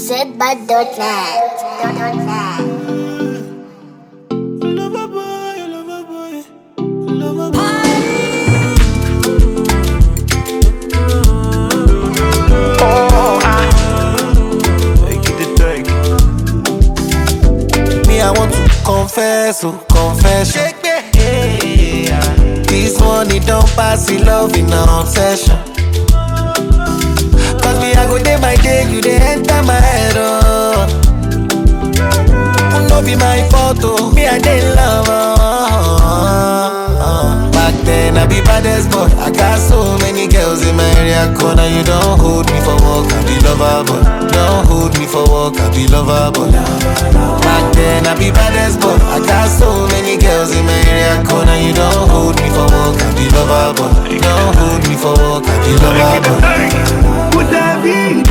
zbud.net. Lover boy, lover boy, lover boy. Take it, take Me, I want to confess, oh, confession. This money don't pass the love in an obsession. Cause me, I go day by day, you they enter my head, oh. No be my fault, oh. Me, I dey love, oh. Back then, I be baddest boy. I got so many girls in my area corner. You don't hold me for work, I be lover, boy. Don't hold me for work, I be lover, boy. Back then, I be baddest boy. I got so many girls in my area corner. You don't hold me for work, I be lover, boy. Don't hold me for work, I be lover, boy. Pour David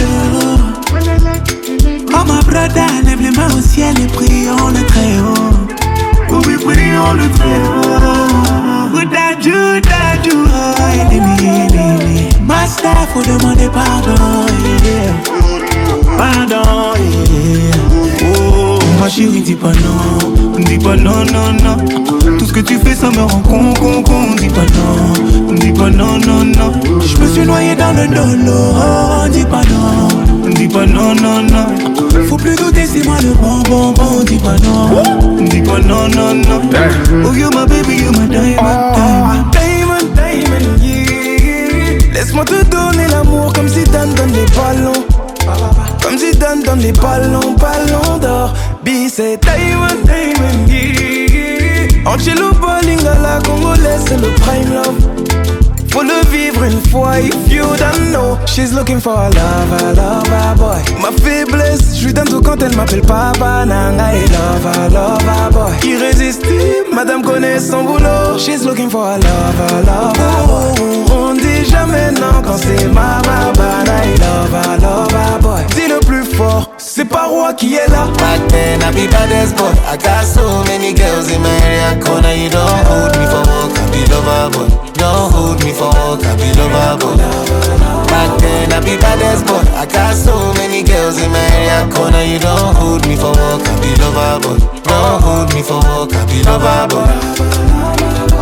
Oh ma brother, lève les mains au ciel et prions le très haut Oh oui, prions le très haut Bouddha, Judah, Judah, ennemi, ennemi Master, faut demander pardon, yeah. Pardon, yeah. Oh, ma chérie, dis pas non, dis pas non, non, non. Tout ce que tu fais, ça me rend con, con, con. Dis pas non, dis pas non, non, non. Je me suis noyé dans le dolo, oh, dis pas non, dis pas non, non, non. Faut plus douter, c'est moi le bon, bon, bon. Dis pas non, dis pas non, non, non. Oh, you my baby, you my diamond, diamond, diamond, diamond, yeah. Laisse-moi te donner l'amour comme si Dan donne les ballons. Comme si Dan donne les ballons, ballons d'or. B, c'est Diamond, Diamond, yeah. Angelo Bolingala, Congolais, c'est le prime love. Faut le vivre une fois, if you don't know. She's looking for a lover, lover boy. Ma faiblesse, je lui donne tout quand elle m'appelle papa. Nanga et lover, lover boy. Irrésistible, madame connaît son boulot. She's looking for a lover, lover boy. On dit jamais non quand c'est ma babana et lover, lover boy. Dis le plus fort, c'est pas roi qui est là. Back then, I be baddest boy. I got so many girls in my area corner. You don't hold me for work, I be lover boy. Don't hold me for work, I be lover boy. Back then, I be baddest boy. I got so many girls in my area corner. You don't hold me for work, I be lover boy. Don't hold me for work, I be lover boy.